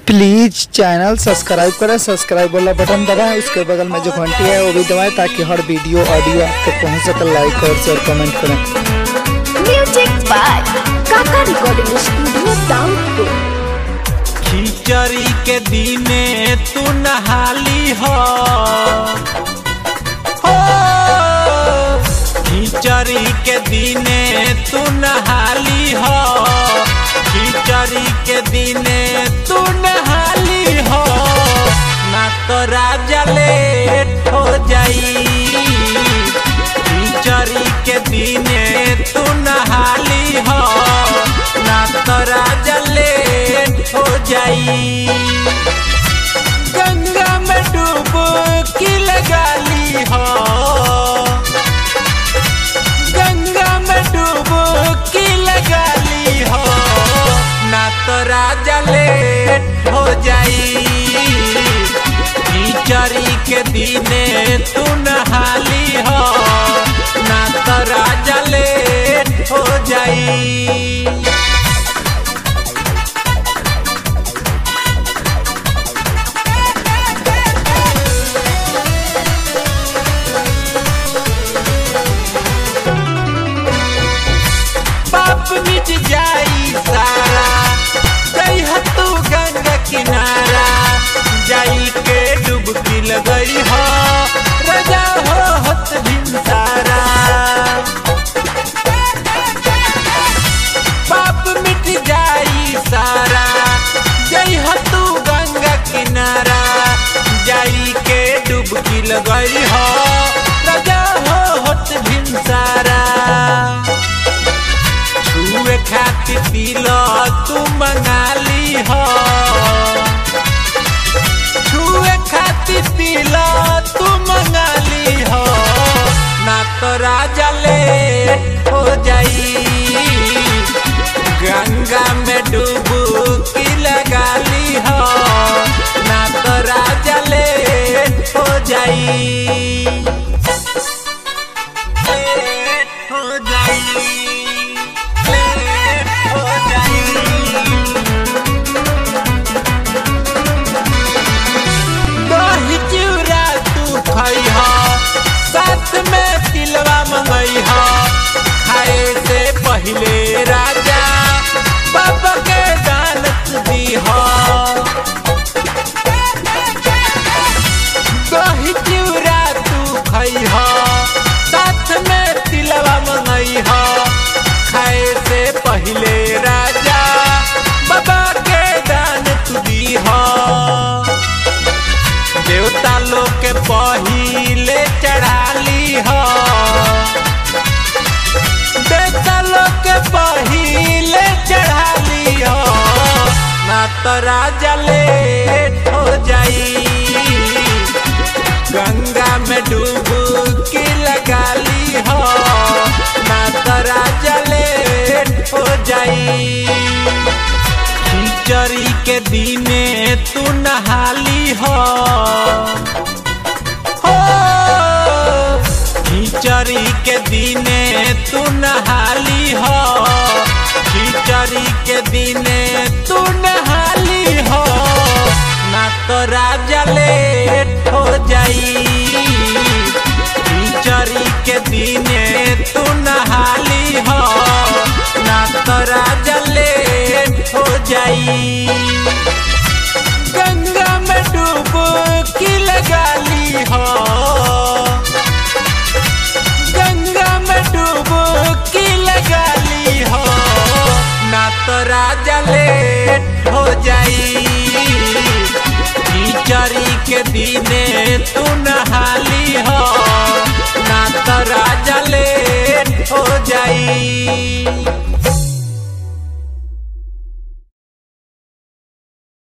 Please channel subscribe करें subscribe वाला button दबाएं उसके बगल में जो घंटी है वो भी दबाएं ताकि हर वीडियो ऑडियो आपको पहुंच सके लाइक और शेयर कमेंट करें music by Kaka recording studio Daunpur खिचड़ी के दिने तू नहाली हो हो। खिचड़ी के दिने तू नहाली हो खिचड़ी के दिने तू नहाली हो ना तो राजा लेट हो जाई खिचड़ी के दिने तू नहाली हो ना तो राजा लेट हो जाई गंगा में डूब की लगाली हो गंगा में डूब की लगाली हो ना तो राजा लेट हो जाई कीचड़ी के दिने तू नहाली हो ना तो राजा लेट हो जाई पाप मिट जाई सारा गई हो तू गंगा किनारा जाई के डुबकी लगई हो रजा हो हत दिन सारा पाप मिट जाई सारा गई हो तू गंगा किनारा जाई के डुबकी लगई हो रजा हो हत दिन सारा छुए खातिर पीलो तू मंगाली हो छुए खातिर पीलो तू मंगाली हो ना तो राजा ले हो जाई गंगा में डूबू की लगाली हो ना तो राजा ले हो जाई लेट हो जाई लेट हो जाई दही चिउरा तू खई हो साथ में तिलवा मंगई हो खाए से पहले राजा बाबा के दान दी हो दही चिउरा तू खई हो साथ में तिलवा मंगई हो खाए से पहले राजा बाबा के दान तू दी हो देवता लोग के पहिले चढ़ाली हो देवता लोग के पहिले चढ़ाली हो ना तो राजा लेट हो जाई गंगा में डूबू की लगाली हो ना तो राजा लेट हो जाई खिचड़ी के दिने तू नहाली हो हो खिचड़ी के दिने तू नहाली हो खिचड़ी के दिने तू नहाली हो ना तो राजा लेट हो जाई खिचड़ी के दिने तू नहाली हो ना तो राजा लेट हो जाई गंगा में डूब की लगाली हो गंगा में डूब की लगाली हो ना तो राजा लेट हो जाई कीचड़ी के दिने तू नहाली हो ना तो राजा लेट हो जाई